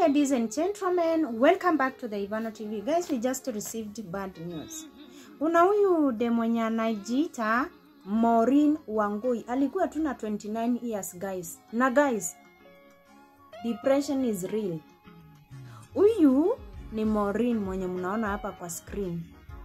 ladies and gentlemen, welcome back to the Ivano TV. Guys, we just received bad news. Kuna huyu de mwenye anajiita Maureen Wangui alikuwa tu na 29 years guys. Na guys, depression is real. Huyu ni Maureen mwenye mnaona hapa kwa screen.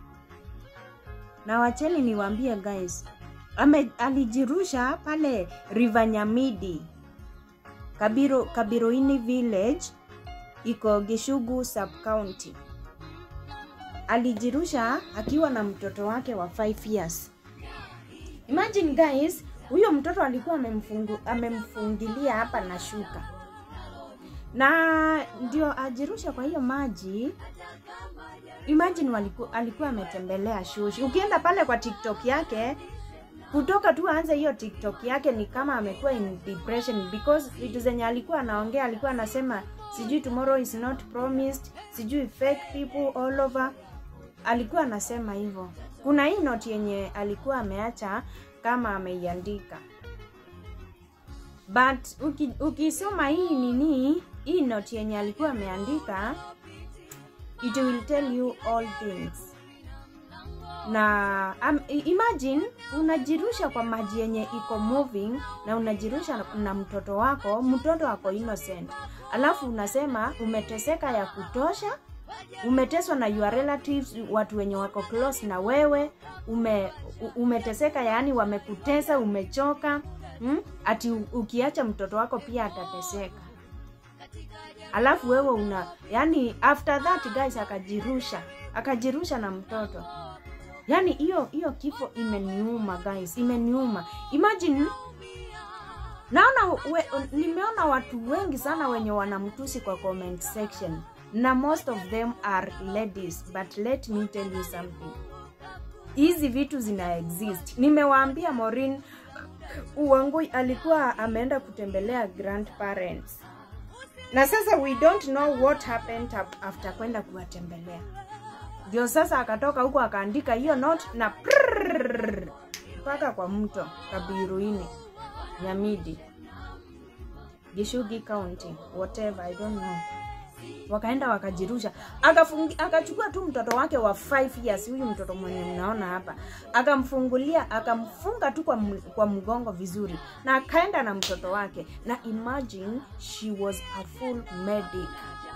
Na wacheni niwaambie guys, ame, alijirusha pale River Nyamidi Kabiro, Kabiroini village iko Gishugu sub county. Alijirusha akiwa na mtoto wake wa 5 years. Imagine guys, huyo mtoto alikuwa amemfungu, amemfungilia hapa na shuka na ndio ajirusha kwa hiyo maji. Imagine waliku, alikuwa ametembelea shushi. Ukienda pale kwa TikTok yake kutoka tu aanze hiyo TikTok yake ni kama amekuwa in depression because vitu zenye alikuwa anaongea, alikuwa anasema sijui tomorrow is not promised, sijui fake people all over. Alikuwa anasema hivyo. Kuna hii note yenye alikuwa ameacha kama ameiandika, but uki, ukisoma hii nini, hii note yenye alikuwa ameandika, it will tell you all things na um, imagine unajirusha kwa maji yenye iko moving na unajirusha na, na mtoto wako, mtoto wako innocent, alafu unasema umeteseka ya kutosha, umeteswa na your relatives, watu wenye wako close na wewe, ume, umeteseka, yaani wamekutesa, umechoka hmm? Ati ukiacha mtoto wako pia atateseka, alafu wewe una yani, after that guys, akajirusha akajirusha na mtoto Yaani hiyo hiyo kifo imeniuma guys, imeniuma. Imagine naona we, nimeona watu wengi sana wenye wanamtusi kwa comment section na most of them are ladies, but let me tell you something. Hizi vitu zina exist. Nimewaambia Maureen Wangui alikuwa ameenda kutembelea grandparents. Na sasa we don't know what happened after kwenda kuwatembelea ndio sasa akatoka huko akaandika hiyo note na mpaka kwa mto Kabiruini, Nyamidi, Gishugi County, whatever I don't know. Wakaenda wakajirusha, akafungi, akachukua tu mtoto wake wa 5 years, huyu mtoto mwenye mnaona hapa, akamfungulia akamfunga tu kwa, kwa mgongo vizuri, na akaenda na mtoto wake, na imagine she was a full medic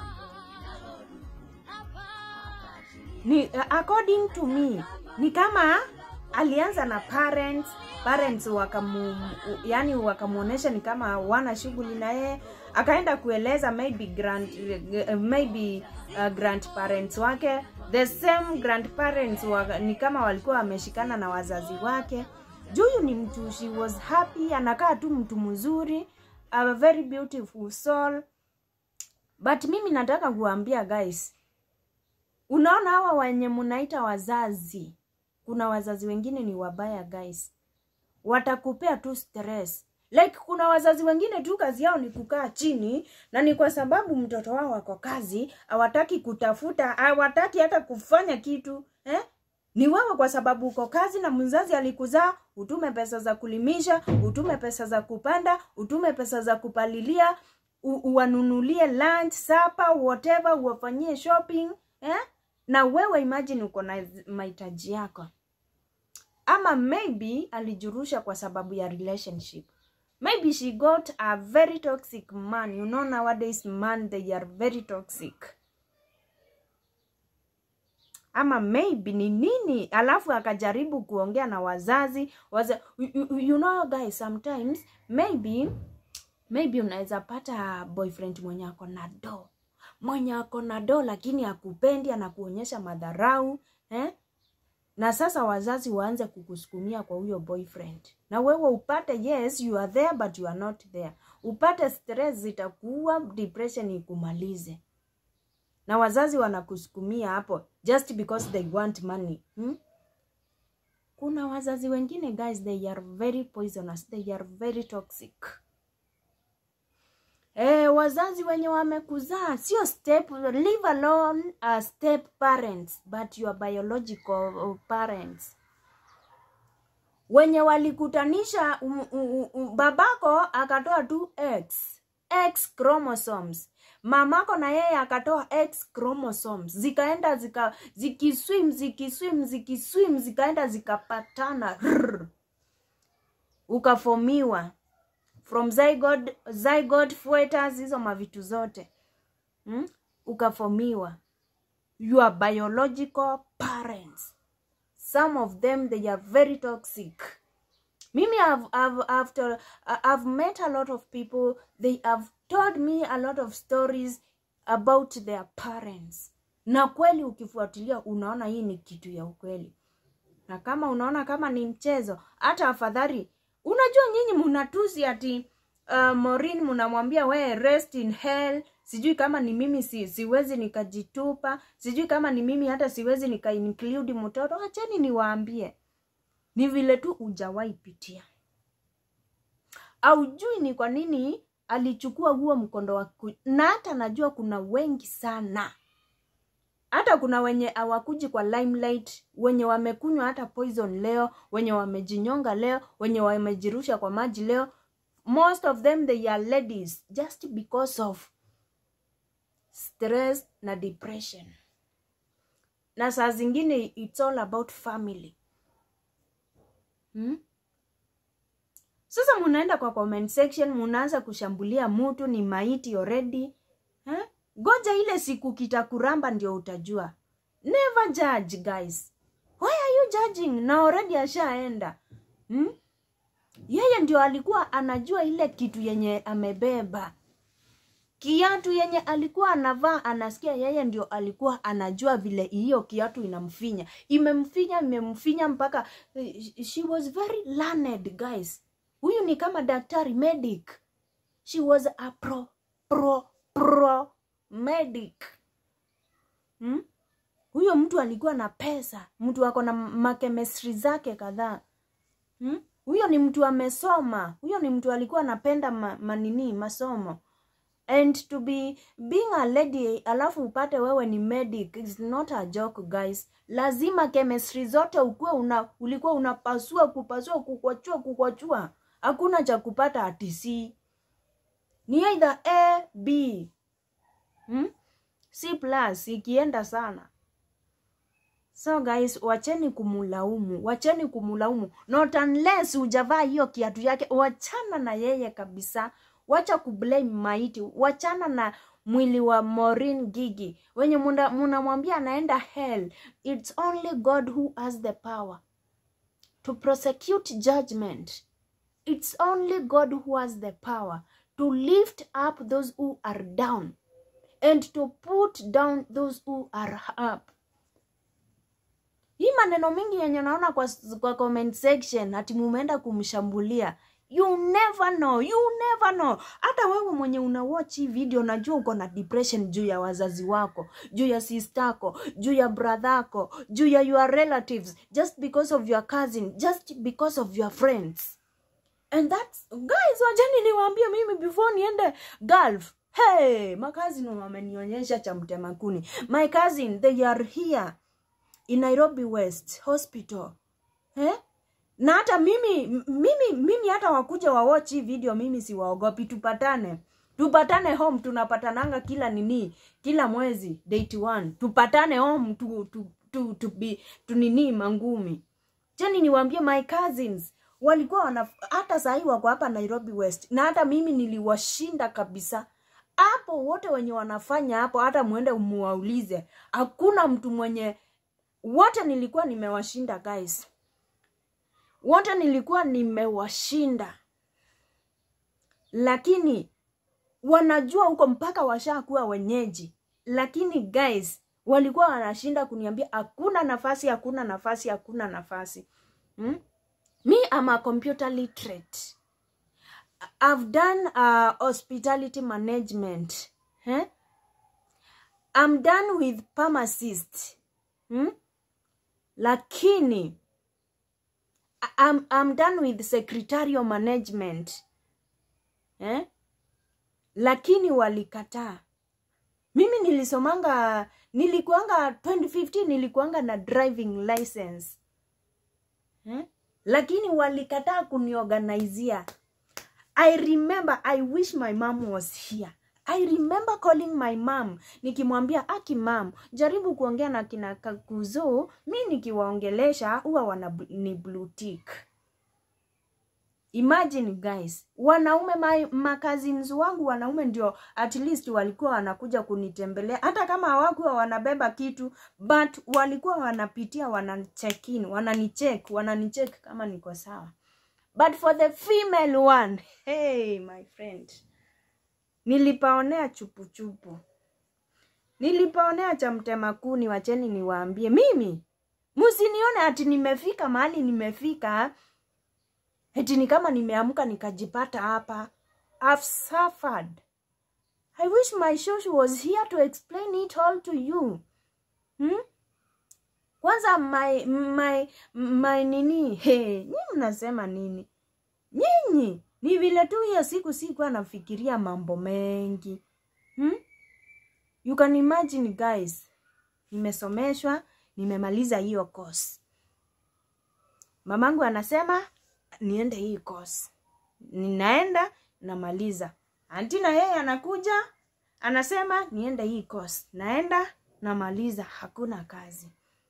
ni according to me ni kama alianza na parents parents wakamu yani wakamuonesha ni kama wana shughuli na yeye akaenda kueleza maybe grand maybe uh, grandparents wake the same grandparents wa, ni kama walikuwa wameshikana na wazazi wake juyu ni mtu she was happy anakaa tu mtu mzuri a very beautiful soul but mimi nataka kuambia guys Unaona hawa wenye mnaita wazazi, kuna wazazi wengine ni wabaya guys, watakupea tu stress. Like kuna wazazi wengine tu kazi yao ni kukaa chini, na ni kwa sababu mtoto wao wako kazi, hawataki kutafuta, hawataki hata kufanya kitu eh? Ni wewe kwa sababu uko kazi na mzazi alikuzaa, utume pesa za kulimisha, utume pesa za kupanda, utume pesa za kupalilia, uwanunulie lunch, supper, whatever, uwafanyie shopping eh? na wewe imagine uko na mahitaji yako, ama maybe alijurusha kwa sababu ya relationship. Maybe she got a very toxic man. You know nowadays man they are very toxic. Ama maybe ni nini, alafu akajaribu kuongea na wazazi waza, you, you know guys, sometimes maybe maybe unaweza pata boyfriend mwenye ako na do mwenye ako na do lakini akupendi, anakuonyesha madharau eh? Na sasa wazazi waanze kukusukumia kwa huyo boyfriend, na wewe upate yes you are there but you are not there, upate stress, zitakuwa depression ikumalize, na wazazi wanakusukumia hapo just because they want money hmm? Kuna wazazi wengine guys, they are very poisonous, they are very toxic. Eh, wazazi wenye wamekuzaa sio step, leave alone uh, step parents but your biological parents wenye walikutanisha um, um, um, babako akatoa tu x x chromosomes mamako na yeye akatoa x chromosomes zikaenda zika zikiswim zikiswim zikiswim zikaenda zikapatana Rrr. ukafomiwa from zygote, zygote foetus hizo mavitu zote hmm? ukafomiwa your biological parents some of them they are very toxic mimi I've, I've, after, I've met a lot of people they have told me a lot of stories about their parents na kweli ukifuatilia unaona hii ni kitu ya ukweli na kama unaona kama ni mchezo hata afadhali unajua nyinyi mnatusi ati uh, morin mnamwambia we rest in hell sijui kama ni mimi si, siwezi nikajitupa sijui kama ni mimi hata siwezi nikainclude mtoto acheni niwaambie ni vile tu ujawahi pitia aujui ni kwa nini alichukua huo mkondo wa ku... na hata najua kuna wengi sana hata kuna wenye hawakuji kwa limelight wenye wamekunywa hata poison leo wenye wamejinyonga leo wenye wamejirusha kwa maji leo most of them they are ladies just because of stress na depression na saa zingine it's all about family hmm? sasa munaenda kwa comment section munaanza kushambulia mutu ni maiti already eh? goja ile siku kitakuramba ndio utajua never judge guys why are you judging na already ashaenda hmm? yeye ndio alikuwa anajua ile kitu yenye amebeba kiatu yenye alikuwa anavaa anasikia yeye ndio alikuwa anajua vile hiyo kiatu inamfinya imemfinya imemfinya mpaka she was very learned guys huyu ni kama daktari medic she was a pro pro pro medic hmm? huyo mtu alikuwa na pesa mtu ako na makemestri zake kadhaa hmm? huyo ni mtu amesoma huyo ni mtu alikuwa anapenda ma, manini masomo and to be being a lady alafu upate wewe ni medic is not a joke guys lazima chemistry zote ukuwe una, ulikuwa unapasua kupasua kukwachua kukwachua hakuna cha kupata atc ni either a b hmm? c plus ikienda sana so guys wacheni kumulaumu wacheni kumulaumu not unless ujavaa hiyo kiatu yake wachana na yeye kabisa wacha kublame maiti wachana na mwili wa morin gigi wenye munamwambia anaenda hell its only god who has the power to prosecute judgment it's only god who has the power to lift up those who are down and to put down those who are up hii maneno mingi yenye naona kwa, kwa comment section ati mumeenda kumshambulia you never know you never know hata wewe mwenye una watch hii video najua uko na depression juu ya wazazi wako juu ya sistako juu ya bradhako juu ya your relatives just because of your cousin just because of your friends and that's guys wajani niwaambie mimi before niende gulf hey makazin wamenionyesha cha mtemakuni my cousin they are here in nairobi west hospital eh? na hata mimi mimi mimi hata wakuja wawatch hii video mimi siwaogopi tupatane tupatane home tunapatananga kila nini kila mwezi date one tupatane home tu, tu, tu, tu, tu, tu nini mangumi cheni niwaambie my cousins walikuwa wana hata sahii wako hapa nairobi west na hata mimi niliwashinda kabisa hapo wote wenye wanafanya hapo hata mwende muwaulize hakuna mtu mwenye wote nilikuwa nimewashinda guys wote nilikuwa nimewashinda lakini wanajua huko mpaka washakuwa wenyeji lakini guys walikuwa wanashinda kuniambia hakuna nafasi hakuna nafasi hakuna nafasi hmm? me am a computer literate i've done uh, hospitality management eh? i'm done with pharmacist hmm? lakini I'm, I'm done with secretarial management eh? lakini walikataa mimi nilisomanga nilikuanga 2015 nilikuanga na driving license eh? lakini walikataa kuniorganizia i remember i wish my mom was here i remember calling my mom nikimwambia aki mam jaribu kuongea na kina kakuzo mi nikiwaongelesha huwa wana bl- ni blue tick imagine guys wanaume my, makazins wangu wanaume ndio at least walikuwa wanakuja kunitembelea hata kama hawakuwa wanabeba kitu but walikuwa wanapitia wanacheck in wananicheck wananicheck kama niko sawa but for the female one hey my friend nilipaonea chupuchupu nilipaonea cha mtema kuni wacheni niwaambie mimi msinione ati nimefika mahali nimefika eti ni kama nimeamka nikajipata hapa I've suffered i wish my shoshu was here to explain it all to you hmm? kwanza my, my, my nini hey, nyi mnasema nini nyinyi ni vile tu hiyo siku sikuwa nafikiria mambo mengi hmm? you can imagine guys nimesomeshwa nimemaliza hiyo course mamangu anasema niende hii course ninaenda namaliza anti na yeye anakuja anasema niende hii course naenda namaliza hakuna kazi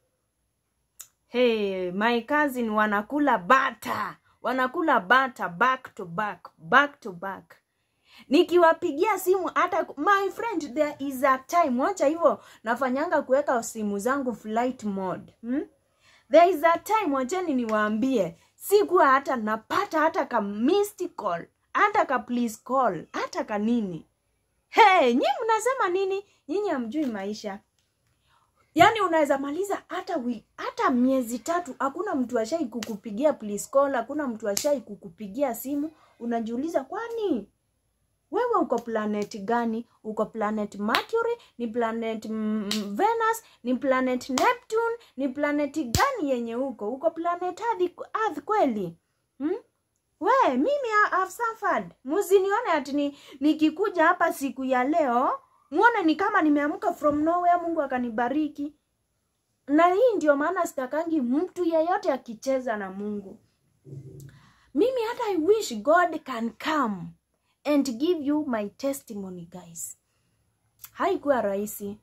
hey, my cousin wanakula bata wanakula bata back to back back to back nikiwapigia simu hata my friend there is a time wacha hivyo nafanyanga kuweka simu zangu flight mode hmm? there is a time wacheni niwaambie sikuwa hata napata hata ka missed call hata ka please call hata ka nini hey, nyi mnasema nini nyinyi hamjui maisha yaani unaweza maliza hata wi, hata miezi tatu hakuna mtu ashai kukupigia please call hakuna mtu ashai kukupigia simu unajiuliza kwani wewe uko planet gani uko planet mercury ni planet mm, venus ni planet neptune ni planet gani yenye uko uko planet earth, earth kweli hmm? we mimi I- I've suffered msinione ati ni, nikikuja hapa siku ya leo muone ni kama nimeamka from nowhere mungu akanibariki na hii ndio maana sitakangi mtu yeyote akicheza na mungu mimi hata i wish god can come and give you my testimony guys haikuwa rahisi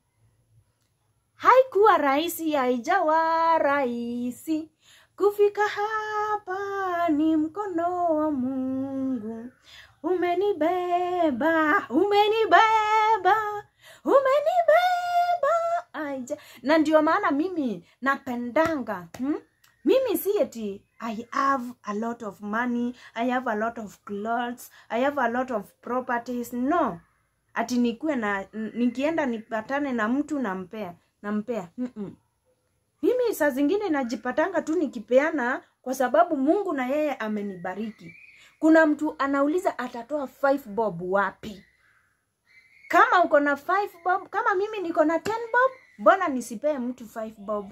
haikuwa rahisi haijawa rahisi kufika hapa ni mkono wa mungu umenibeba umenibeba umenibeba aija na ndio maana mimi napendanga hmm? mimi si eti i have a lot of money i have a lot of clothes i have a lot of properties no ati nikuwe na n- nikienda nipatane na mtu nampea nampea Mm-mm. mimi saa zingine najipatanga tu nikipeana kwa sababu mungu na yeye amenibariki kuna mtu anauliza atatoa five bob wapi kama uko na five bob kama mimi niko na ten bob mbona nisipee mtu five bob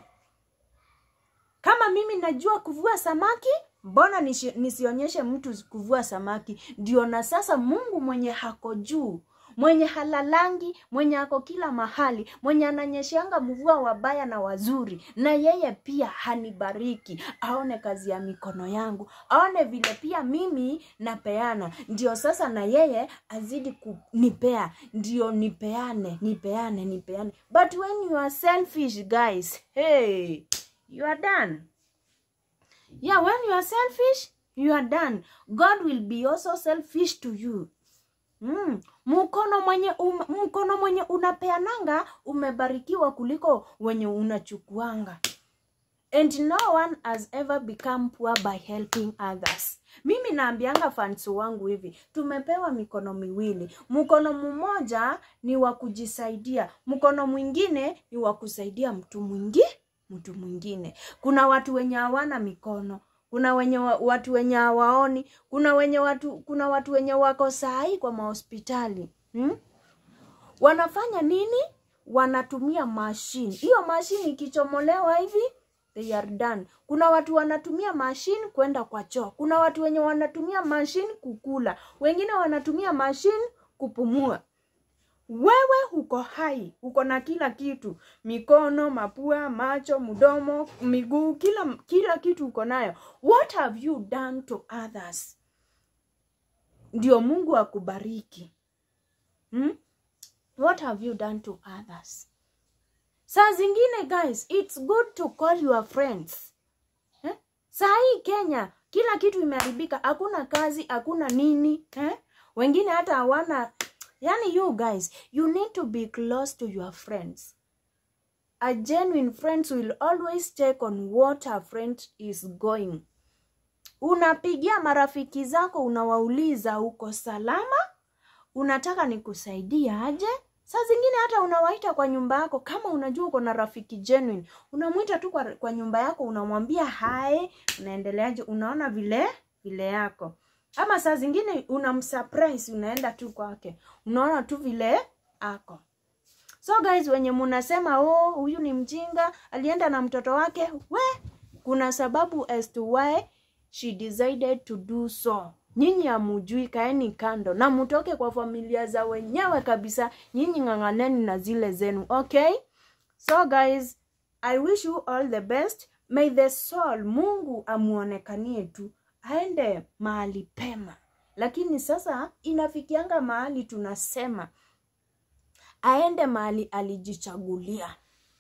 kama mimi najua kuvua samaki mbona nisi, nisionyeshe mtu kuvua samaki ndio na sasa mungu mwenye hako juu mwenye halalangi mwenye ako kila mahali mwenye ananyeshanga mvua wabaya na wazuri na yeye pia hanibariki aone kazi ya mikono yangu aone vile pia mimi napeana ndio sasa na yeye azidi kunipea ndio nipeane nipeane nipeane but when you are selfish guys hey you are done yeah when you are selfish you are done god will be also selfish to you Mm. mkono mwenye um, mkono mwenye unapeananga umebarikiwa kuliko wenye unachukuanga and no one has ever become poor by helping others mimi naambianga fans wangu hivi tumepewa mikono miwili mkono mmoja ni wa kujisaidia mkono mwingine ni wa kusaidia mtu mwingi mtu mwingine kuna watu wenye hawana mikono kuna wenye wa, watu wenye hawaoni kuna wenye watu kuna watu wenye wako sahii kwa mahospitali hmm? wanafanya nini wanatumia mashine hiyo mashine ikichomolewa hivi they are done kuna watu wanatumia mashine kwenda kwa choo kuna watu wenye wanatumia mashine kukula wengine wanatumia mashine kupumua wewe uko hai uko na kila kitu mikono mapua macho mdomo miguu kila kila kitu uko nayo what have you done to others ndio mungu akubariki hmm? what have you done to others saa zingine guys it's good to call your friends eh? saa hii kenya kila kitu imeharibika hakuna kazi hakuna nini eh? wengine hata hawana yani you guys you need to be close to your friends a genuine friends will always check on what a friend is going unapigia marafiki zako unawauliza uko salama unataka nikusaidia aje saa zingine hata unawaita kwa nyumba yako kama unajua uko na rafiki genuine unamwita tu kwa, kwa nyumba yako unamwambia hai unaendeleaje unaona vile vile yako ama saa zingine unamsurprise unaenda tu kwake unaona tu vile ako so guys wenye munasema oh huyu ni mjinga alienda na mtoto wake we kuna sababu as to why she decided to do so nyinyi hamujui kaeni kando na mutoke kwa familia za wenyewe kabisa nyinyi ng'ang'aneni na zile zenu okay so guys i wish you all the best may the soul mungu amuonekanie tu aende mahali pema lakini sasa inafikianga mahali tunasema aende mahali alijichagulia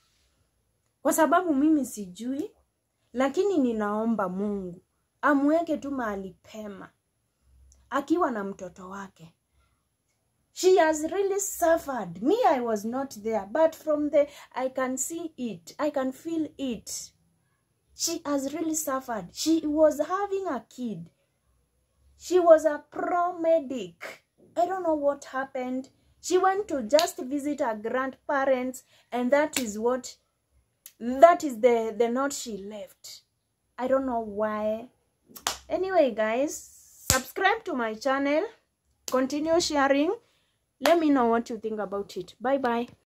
kwa sababu mimi sijui lakini ninaomba mungu amweke tu mahali pema akiwa na mtoto wake she has really suffered me i was not there but from the i can see it i can feel it she has really suffered she was having a kid she was a pro medic i don't know what happened she went to just visit her grandparents and that is what that is the the note she left i don't know why anyway guys subscribe to my channel continue sharing let me know what you think about it bye bye